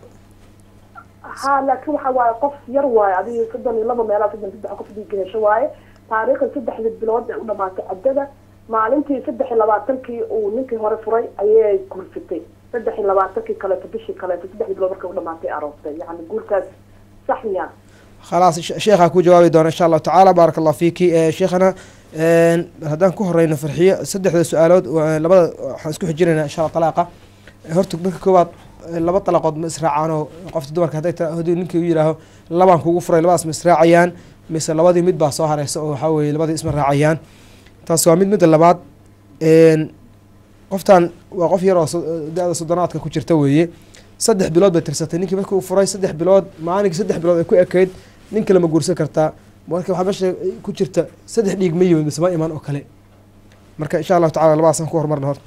ha laakiin waxa waaye qof yar waaye adiga soddon iyo laba meelaa soddon saddex qof dhiig hesho waaye taariikhda saddexda bilood ee u dhamaatay caddada maalintii saddex iyo labaatankii uu ninkii hore furay ayay guursatay saddex iyo labaatankii kaleeto bishii kaleeto saddexdii bilood markay u dhamaatay aroostay yacni guurkaas sax miyaa khalaas she- sheekhaa ku jawaabi doona insha allahu tacaala baaraka allah fiiki Eh, sheekhana een, haddaan ku horeyno farxiyo saddexda su-aalood waa- labada waxaan isku xijinaynaa insha allah talaaqa Eh, horta marka koowaad eh, laba dalaqood ma israacaanoo qofta dumarka hadday ta- haddii ninkii u yidhaaho labaan kugu furay labadaas ma israacayaan mise labadii mid baa soo hareysa oo waxaa weeye labadii isma raacayaan taas waa mid midda labaad een, qoftan waa qof yar oo so- da-da soddonaadka ku jirta weeye saddex bilood bay tirsatay ninkii markii uu furay saddex bilood maalinkii saddex bilood ay ku ekayd nin kale ma guursan kartaa marka waxaa meesha ku jirta saddex dhiig ma yimid mise ma iman oo kale marka insha allahu tacala labadaasaan ku horumarna horta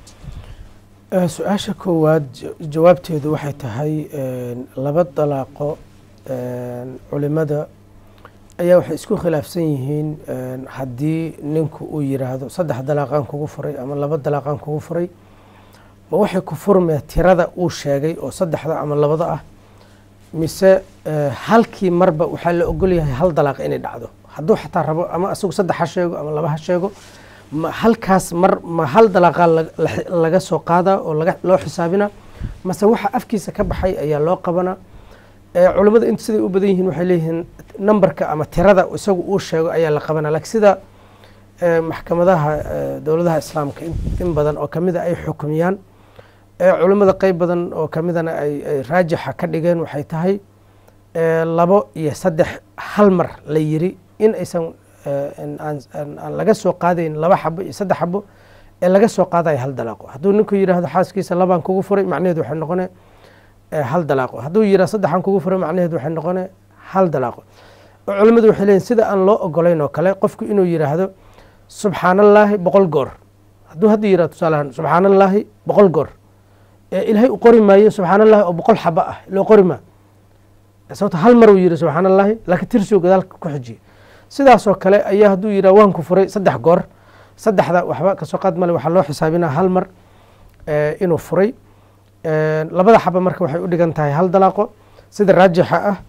Eh, su-aasha koowaad ja- jawaabteedu waxay tahay een, laba dalaaqo een, culimada ayaa waxay isku khilaafsan yihiin een, haddii ninku uu yiraahdo saddex dalaaqaan kugu furay ama laba dalaaqaan kugu furay ma waxay ku furmaya tirada uu sheegay oo saddexda ama labada ah mise eh, halkii marba waxaa la ogol yahay hal dalaaq inay dhacdo hadduu xataa rabo ama isagu saddex ha sheego ama laba ha sheego ma halkaas mar ma hal dalaqaa la- la- laga soo qaadaa oo laga loo xisaabina mase waxa afkiisa ka baxay ayaa loo qabanaa Eh, culimmada inta siday u badan yihiin waxay leeyihiin nambarka ama tirada isagu uu sheego ayaa la qabanaa laakiin sida eh, maxkamadaha eh, dowladaha islaamka in, in badan oo kamida ay xukumiyaan eh, culimmada qeyb badan oo kamidana ay, ay raajixa ka dhigeen waxay tahay eh, labo iyo saddex hal mar la yiri in aysan eh, in aan, aan, aan laga soo qaadayn laba xabo iyo saddex xabo ee laga soo qaadayo hal dalaaqo hadduu ninku yidhaahdo xaaskiisa labaan kugu furay macnaheedu waxay noqone eh, hal dalaaqo hadduu yidhahdo saddexaan kugu furay macnaheedu waxay noqone hal dalaaqo oo culimmadu waxay leeyihin sida aan loo ogolayn oo kale qofku inuu yidhaahdo subxaanallaahi boqol goor hadduu hadda yidhahdo tusaalahaan subxaanallaahi boqol goor ee ilaahay u qori maayo subxaanallaahi oo boqol xaba ah loo qori maa sababto hal mar uu yidhi subxaanallaahi laakiin tirsigu gadaalka ku xijiyay sidaasoo kale ayaa hadduu yidhaha waan ku furay saddex goor saddexda waxba kasoo qaad male waxaa loo xisaabinaa hal mar eh, inuu furay Eh, labada xaba marka waxay u dhigan tahay hal dalaaqo sida raajixa ah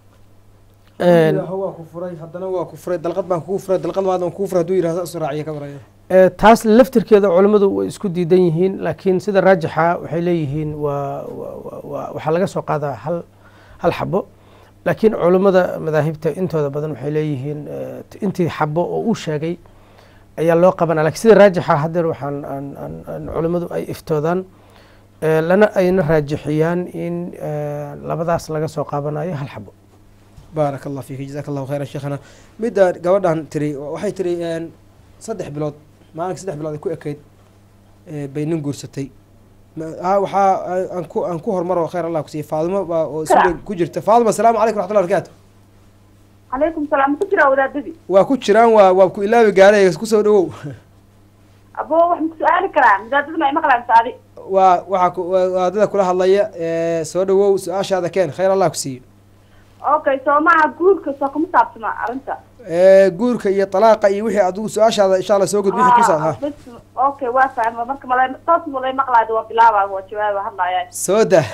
En, waa ku furay haddana waa ku furay dalqad baan kugu furay dalqad maad baan kugu furay hadduu yidhahdo isu raaciya ka waraya Eh, taas laftirkeeda culimmadu way isku diidan yihiin laakiin sida raajixa waxay leeyihiin waa waa- waa- waa- waxaa laga soo qaadaa hal hal xabo laakiin culimmada madaahibta intooda badan waxay leeyihiin eh, t- intii xabo oo uu sheegay ayaa loo qabanaa lakiin sida raajixa haddeer waxaan aan- aan- aan culimmadu ay iftoodaan eh, lana ayna raajixiyaan in eh, labadaas laga soo qaabanayo hal xabo baaraka allah fiik jazaaka allahu khayran sheekhana midda gabadhan tiri waxay tiri een, saddex bilood maalinka saddex bilood ay ku ekayd ee, bay nin guursatay Ma- ha waxaa a- aan ku aan ku hormaro khayr allah kusiiya faadimo baa oo suudan ku jirta faadimo asalaamu calaykum raxmatullah barakaatu calaykum salaam ma ku jiraa wadaadadii waa ku jiraan waa waa ku ilaabi gaaray kusoo dhawow abo wax ma ku su-aali karaa wadaadada ma imaqlaan saadi waa waxaa ku- waa- waa dada kula hadlaya ee, soo dhawow su-aashaada keen khayr allah ku siiyo okay soo maha guurka soo kuma saabsana arrinta Ee, guurka iyo talaaqa iyo wixii adigu su-aashaada insha allah soo gud wixii ku saab ha bas okay waa fahma marka malay toos malay maqlaada waa bilaaba waa jawaaba hadlaya soo dah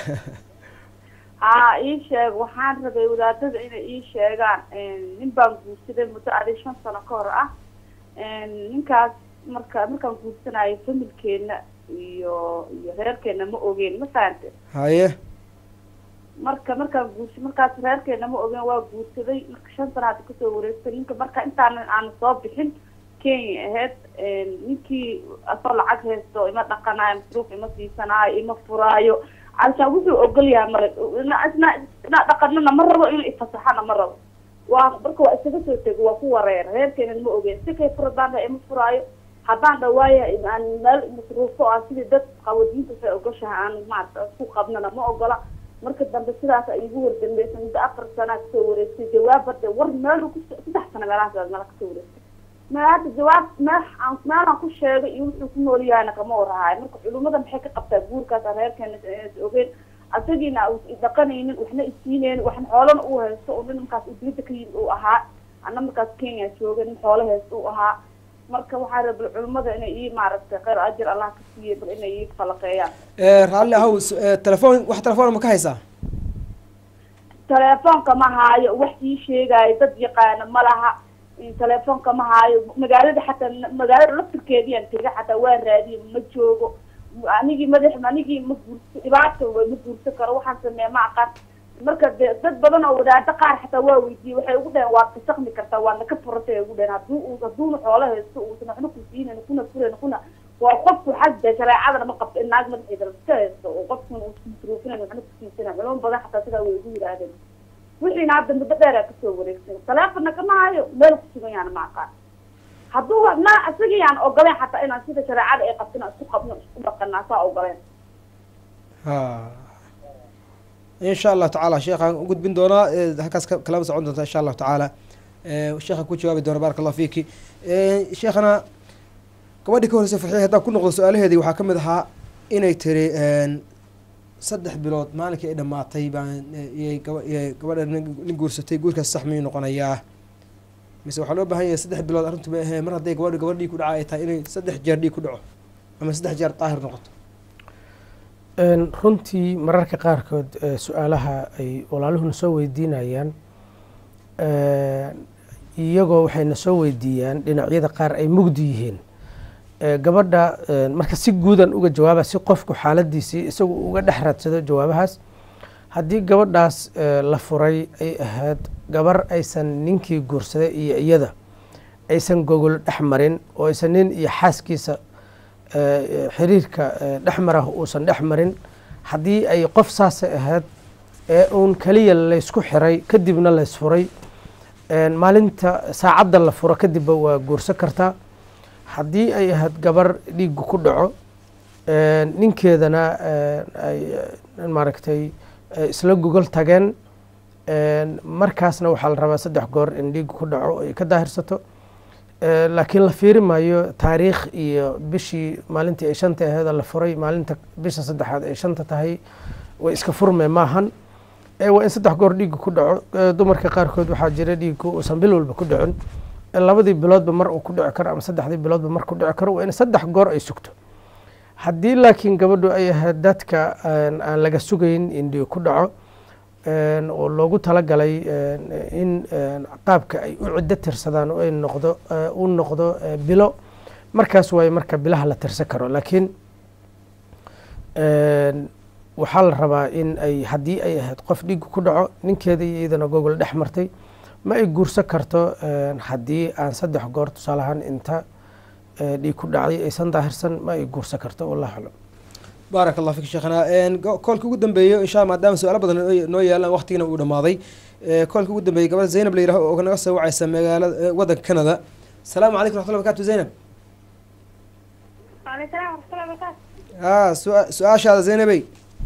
haa ii sheeg waxaan rabay wadaadada inay ii sheegaan nin baan guursaday muddo adi shan sano ka hor ah ninkaas marka markaan guursanayo familkeena iyo iyo reerkeena ma ogeen ma fahante haye marka markaan guursa markaas reerkeena ma ogeen waa guursaday marka shan sana hadda kasoo wareegtay ninka marka intaanan aan soo bixin kenya ahayd ninkii asoo lacag haysto ima dhaqanaayo masruuf ima siisanaayo ima furaayo alshaan wuxuu ogol yahay mara isna isna dhaqanana ma rabo inuu ifasaxana ma rabo waa marka waa isaga soo tego waa ku wareer reerkeenan ma ogeen si kay furadaan ima furaayo haddaan dhawaaya aan meel masruufo ah sidii dad qawadiinta say ogoshaha aan maarata ku qabnana ma ogola marka dambe sidaas ay igu wardambeysa muddo afar sanaa kasoo wareegtay jawaab hadde war meel ku saddex sano meelahaas meel kasoo wareegtay ma hadda jawaab meel aan meelaan ku sheegay iyo wuxuu ku nool yahayna kama warahaayo marka culimada maxay ka qabtaa guurkaas aan reerkeena is ogeen asagiina dhaqanaynin waxna isiineynin waxna xoolana uu haysto oo ninkaas udiyada ka yimid uu ahaa ana markaas kenya jooga nin xoolo haysto uu ahaa marka waxaa rabay culimmada inay ii maaragtay khayr ajir allah ka siiye bal inay ii falaqeeyaan Eh, raalli ahow s- eh, telefoon wax telefoon ma ka haysaa telefoonka ma haayo wax ii sheegaayo dad yaqaana ma laha in telefoonka ma haayo magaalada xataa magaalada laftirkeediyan tega xataa waa raadiye ma joogo anigii madax anigii ma guursa dhibaata way ma guursan karo waxaan sameeya ma aqaan marka de dad badan oo wadaado qaar xataa waa weydiiyey waxay ugu dhaheen waad kasaqmi kartaa waadna ka furantay ay ugu dhaheen hadduu uu hadduuna xoolo haysto uusan waxna ku siinayn kuna furayn kuna waa qofku xagga shareecadana ma qabto in naag madaxeeda iska haysto oo qofkuna uu iskuruufinayn waxna ku siisanayn culamo badan xataa sidaa way ugu yidhaahdeen wixiina hadda muddo dheeraa kasoo wareegsan taleefonna kama hayo meel kusugan yaana ma aqaan hadduu na isagii yaan ogoleen xataa inaan sida shareecada ay qabtin aan isku qabno isku dhaqanaa saa ogoleen ha insha allahu tacaala sheekhaan u gudbin doonaa eh, halkaas ka- kalama socon doonta insha allahu tacaala Eh, sheekha ku jawaabi doona baaraka allahu fiiki Eh, sheekhana gabadhii ka horreysay farxiya haddaan ku noqdo su-aalaheedii waxaa ka mid ahaa inay tiri een, saddex bilood maalinkii ay dhammaatay baan eh, iyay gaba- iyay gabadha nin nin guursatay guurkaas sax miyuu noqonayaa mise waxaa loo baahan yahay saddex bilood arrintu ma ahee mar hadday gabadha gabadh dhiig ku dhaca ay tahay inay saddex jeer dhiig ku dhaco ama saddex jeer daahir noqoto Een, runtii mararka qaarkood eh, su-aalaha ay walaaluhuna soo weydiinayaan een, iyagoo waxayna soo weydiiyaan dhinacyada qaar ay mugdi yihiin Eh, gabadha een, marka si guudan uga jawaaba si qofku xaaladiisii isagu uga dhex raadsado jawaabahaas haddii gabadhaas eh, la furay ay ahayd gabar aysan ninkii guursaday iyo iyada aysan gogol dhex marin oo aysan nin iyo xaaskiisa eh, xiriirka eh, dhex marah uusan dhex marin haddii ay qof saasay ahayd ee uun keliya laysku xiray kadibna laysfuray een, maalinta saacadda la furo kadibba waa guursan kartaa haddii ay ahayd gabar dhiigu ku dhaco een, ninkeedana een, ay eh, maaragtay eh, isla gogol tageen een, markaasna waxaa la rabaa saddex goor in dhiigu ku dhaco ay ka daahirsato Eh, laakiin la fiiri maayo taariikh iyo bishii maalintii ay shanta aheeda la furay maalinta bisha saddexaad ay shanta tahay way iska furmee maahan Eh, waa in saddex goor dhiigga ku dhaco Eh, dumarka qaarkood waxaa jira dhiigku uusan bil walba ku dhicin Eh, labadii biloodba mar uu ku dhici karo ama saddexdii biloodba mar ku dhici karo waa in saddex goor ay sugto haddii laakiin gabadhu ay ahayd dadka aan aan laga sugayn in dhiig ku dhaco een, oo loogu talagalay een, in een, qaabka ay u ciddo tirsadaan oo ay noqdo eh, u noqdo eh, bilo markaas waaye marka bilaha la tirsan karo laakiin een, waxaa la rabaa in ay haddii ay ahayd qof dhiig ku dhaco ninkeeda iyo iyadana gogol dhex martay ma ay guursan karto een, haddii aan saddex goor tusaale ahaan inta eh, dhiig ku dhacday aysan daahirsan ma ay guursan karto wallahu aclam baarak allah fik sheekhana Een, go- koolka ugu dambeeyo insha allah maadaama su-aalo badan noo- noo yaalaan waqtigina uu dhamaaday Eh, koolka ugu dambeeyay gabadha zaynab la yidhaho oo naga soo wacaysa magaalada eh, waddanka canada asalaamu calaykum raxmatullahi barakaatu zaynab waaleykum salaam waraxmatullahi wabarakaatu haa su- su-aashaada zaynabey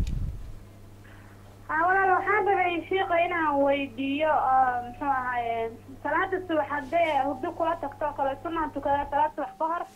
haa walaal waxaan rabay shiiqa inaan weydiiyo oo muxuu ahaye salaada subax haddee hurdo kula tagto oo kale sunaan tukadaa salaad subax ka hor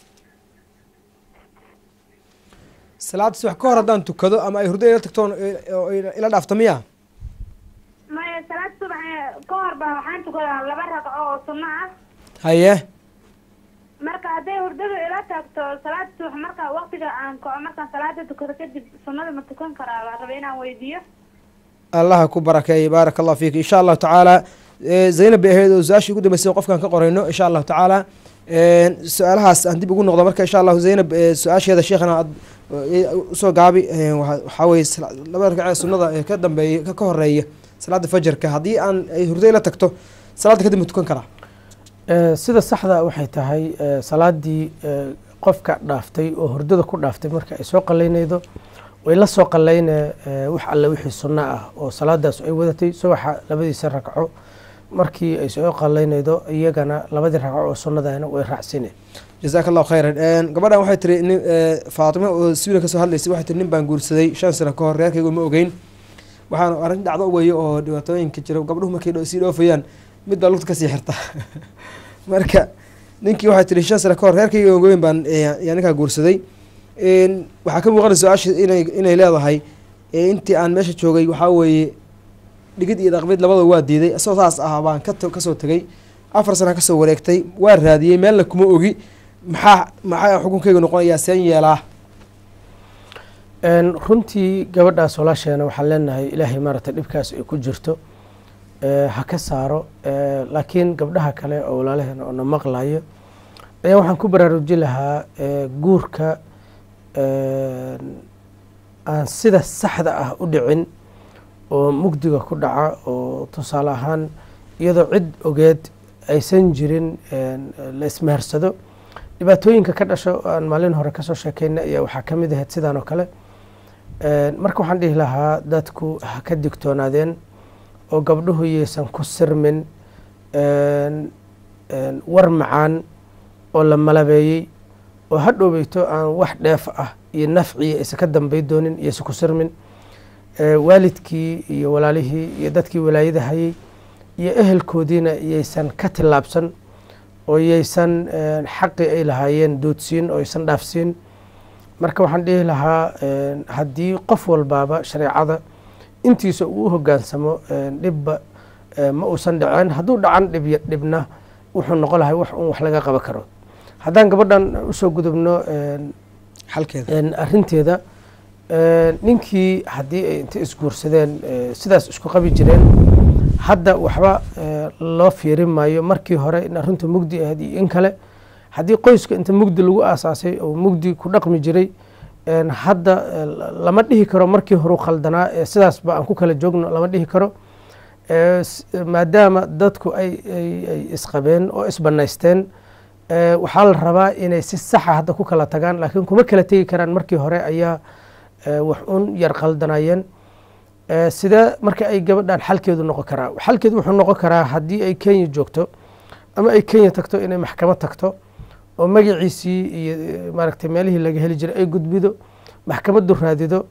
salaada subax ka hor haddaan tukado ama ay hurdo ila tagtoon eh, oo ila ila dhaafto miya maya salaad subax ka hor ba waxaan tukadaa laba ragco oo sunno ah haye marka hadday hurdadu ila tagto salaad subax marka waqtiga aan kaco markaan salaada tukado kadib sunnada ma tukan karaa baan rabay inaan weydiiyo allaha ku barakeeyey baaraka allah fiik insha allahu tacaala eh, zaynab bay ahayd oo su-aashii ugu dambeysay oo qofkaan ka qorayno insha allahu tacaala Een, su-aalahaas aan dib ugu noqdo marka insha allahu zaynab eh, su-aasheeda sheekhana aad eh, usoo gaabi eh, waxa- waxaa weye sala- laba ragcee sunnada ee ka dambeeya ka- ka horeeya salaada fajarka haddii aan ay hurdo ila tagto salaada kadib ma tukan karaa Eh, sida saxda waxay tahay eh, salaadii eh, qofka dhaaftay oo hurdada ku dhaaftay marka ay soo qalaynaydo way la soo qalayne eh, wax alle wixii sunno ah oo salaadaas ay wadatay subaxa labadiisa ragco markii ay soo qalaynaydo iyagana labadii ragco oo sunnadana way raacsine jazaaka allahu khayran Een, gabadhan waxay tiri nin eh, faatimo oo sweden kasoo hadlaysay waxay tiri nin baan guursaday shan sano ka hor reerkaygu ma ogeyn waxaan arrin dhacdo weeye oo dhibaatooyinka jira gabdhuhu markay dho- sii dhoofayaan mid baa lugta kasii xirta marka ninkii waxay tiri shan sano ka hor reerkayga ogeyn baan eh, yaa ninkaa guursaday Een, waxaa ka muuqanaysa su-aasha inay inay leedahay eh, intii aan meesha joogay waxaa weeye dhigid iyo dhaqmid labada waa diiday isagoo saas ah baan ka kasoo tegay afar sana kasoo wareegtay waa raadiyey meelna kuma ogi maxaa maxaa xukunkeyga noqonayaa seen yeelaa Een, runtii gabadhaas walaasheena waxaan leenahay ilaahay maaragtay dhibkaas ay ku jirto ee, ha ka saaro ee, laakiin gabdhaha kale oo walaalaheena oo na maqlayo ayaa waxaan ku baraarujin lahaa ee, guurka een, aan sida saxda ah u dhicin oo mugdiga ku dhaca oo tusaale ahaan iyadoo cid ogeed aysan jirin een, la ismaarsado dhibaatooyinka ka dhasho oo aan maalin hore kasoo sheekeyna ayaa waxaa ka mid ahayd sidaan oo kale Een, marka waxaan dhihi lahaa dadku ha ka digtoonaadeen oo gabdhuhu yaysan ku sirmin een, een, war macaan oo la malabeeyey oo ha dhoweyto aan wax dheef ah iyo nafciya aysan ka dambay doonin iyaysan ku sirmin Ee, waalidkii iyo walaalihii iyo dadkii walaayada hayay iyo ehelkoodiina yaysan ka tillaabsan oo yaysan een, xaqii ay lahaayeen doodsiin oo aysan dhaafsiin marka waxaan dhihi lahaa een, haddii qof walbaaba shareecada intiisa uu u hogaansamo een, dhibba ee, ma uusan dhaceen hadduu dhacan dhib dhibna wuxuu noqon lahay wax un wax laga qaban karo haddaan gabadhan usoo gudubno een, xalkeeda een, arrinteeda een, ninkii haddii ay inta isguursadeen ee, sidaas isku qabi jireen hadda waxba ee, loo fiirin maayo markii hore in arrintu mugdi ahayd iyo in kale haddii qoyska inta mugdi lagu aasaasay oo mugdi ku dhaqmi jiray een, hadda ee, lama dhihi karo markii horu khaldanaa ee sidaasba aan ku kala joogno lama dhihi karo Ee, s- maadaama dadku ay ay- ay isqabeen oo isbanaysteen ee, waxaa la rabaa inay si saxa hadda ku kala tagaan laakiin kuma kala tegi karaan markii hore ayaa ee, wax un yar qaldanayeen Ee, sidee marka ay gabadhan xalkeedu noqon karaa xalkeedu wuxuu noqon karaa haddii ay kenya joogto ama ay kenya tagto inay maxkamad tagto oo magaciisii iyo eh, maaragtay meelihii laga heli jiray ay gudbido maxkamaddu raadido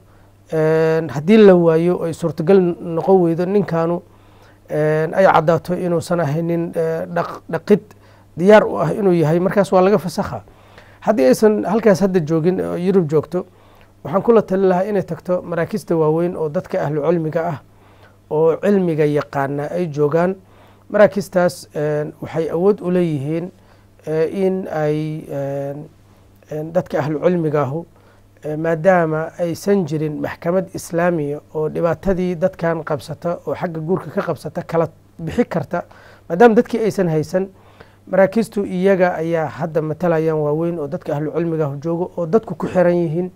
Een, haddii la waayo ay suurtagal noqon weydo ninkaanu een, ay caddaato inuusan ahaynin eh, dhaq- dhaqid diyaar u ah inuu yahay markaas waa laga fasakha haddii aysan halkaas hadda joogin oo yurub joogto waxaan kula tali lahaa inay tagto maraakista waaweyn oo dadka ahlu cilmiga ah oo cilmiga yaqaana ay joogaan maraakistaas een, waxay awood u leeyihiin eh, in ay een, een, dadka ahlu cilmiga ahu eh, maadaama aysan jirin maxkamad islaamiya oo dhibaatadii dadkan qabsata oo xagga guurka ka qabsata kala bixi karta maadaama dadkii aysan haysan maraakiistu iyaga ayaa hadda matalayaan waaweyn oo dadka ahlu cilmiga ah joogo oo dadku ku xiran yihiin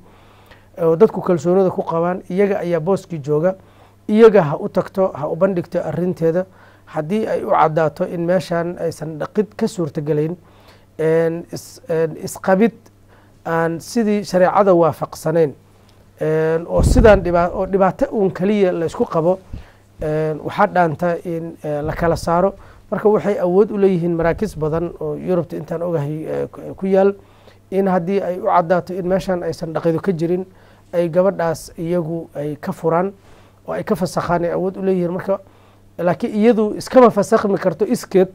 oo dadku kalsoonida ku qabaan iyaga ayaa booskii jooga iyaga ha u tagto ha u bandhigto arinteeda haddii ay u caddaato in meeshan aysan dhaqid ka suurtagelayn een, is- een, isqabid aan sidii shareecada waafaqsanayn een, oo sidaan dhiba- oo dhibaato uun kaliya la isku qabo een, waxaa dhaanta in eh, la kala saaro marka waxay awood u leeyihiin maraakis badan oo yurubta intaan ogahay eh, ku- ku yaal in haddii ay u caddaato in meeshan aysan dhaqido ka jirin ay gabadhaas iyagu ay ka furaan oo ay ka fasakhaan ay awood u leeyihiin marka laakiin iyadu iskama fasakhmi karto iskeed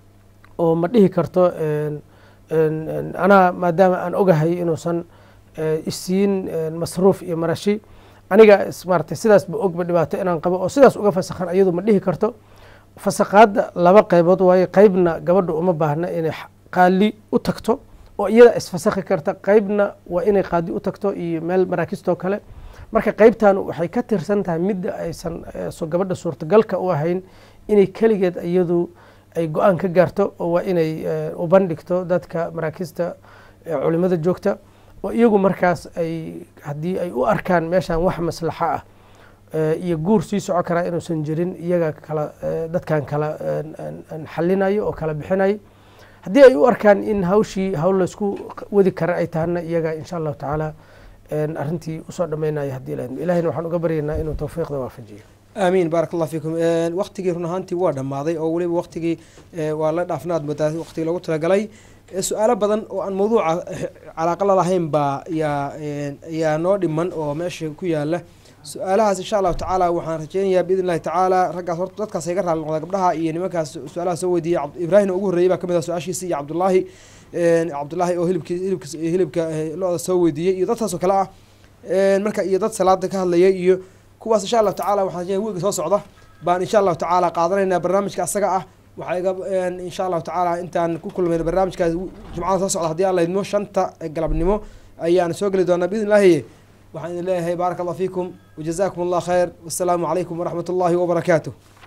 oo ma dhihi karto een, een, een, anaa maadaama aan ogahay inuusan eh, isiin een, masruuf iyo marashi aniga is- maaragtay sidaasba ogba dhibaato inaan qabo oo sidaas uga fasakhan iyadu ma dhihi karto fasakhaadda laba qaybood waaye qaybna gabadha uma baahna inay x- qaali u tagto oo iyada isfasakhi karta qaybna waa inay qaadi u tagto iyo meel maraakistoo kale marka qaybtan waxay ka tirsan tahay midda aysan eh, so gabadha suurtagalka u ahayn inay keligeed iyadu ay go-aan ka gaarto oo waa inay eh, u bandhigto dadka maraakista eh, culimada joogta oo iyagu markaas ay haddii ay u arkaan meeshan wax maslaxo ah eh, iyo guur sii soco karaa inuusan jirin iyaga kala eh, dadkan kala een, een, een xalinayo oo kala bixinayo haddii ay u arkaan in hawshii hawl laysku wadi kara ay tahana iyaga insha allahu tacaala een, arrintii usoo dhammaynaya haddii ilaahayna ilahayna waxaan uga baryaynaa inuu tawfiiqda waafajiyo aamiin baarak allah fiikum waktigii run ahaantii waa dhammaaday oo weliba waktigii eh, waa la dhaafnaad moodaa waktigii loogu talagalay Eh, su-aalo badan oo aan mawduuca eh, calaaqa la lahayn baa yaa eh, yaa noo dhiman oo meesha ku yaala su-aalahaas insha allahu tacaala waxaan rajeynayaa biidn illahi tacaala raggaas horta dadkaas iga raali noqda gabdhaha iyo nimankaas su-aalaha soo weydiiyey Cabd- ibraahimna ugu horreeyey baa kamid ah su-aashiisi iyo cabdullaahi eh, cabdullaahi oo hilibki hilibka hilibka eh, lo-da soo weydiiyey iyo dadkaas oo kale ah Eh, marka iyo dad salaada ka hadlayay iyo kuwaas insha allahu tacaala waxaan rajeynayaa wiiga soo socda baan insha allahu tacaala qaadanaynaa barnaamijka asaga ah waxaa iga insha allahu tacaala intaan ku kulmayno barnaamijkaas jumcada soo socda haddii aan laydmo shanta galabnimo ayaan soo geli doonaa biidn illaahi waxaan idin leeyahay baaraka allah fiikum wajazakum allah khayr wassalaamu calaykum waraxmat ullahi wabarakaatuh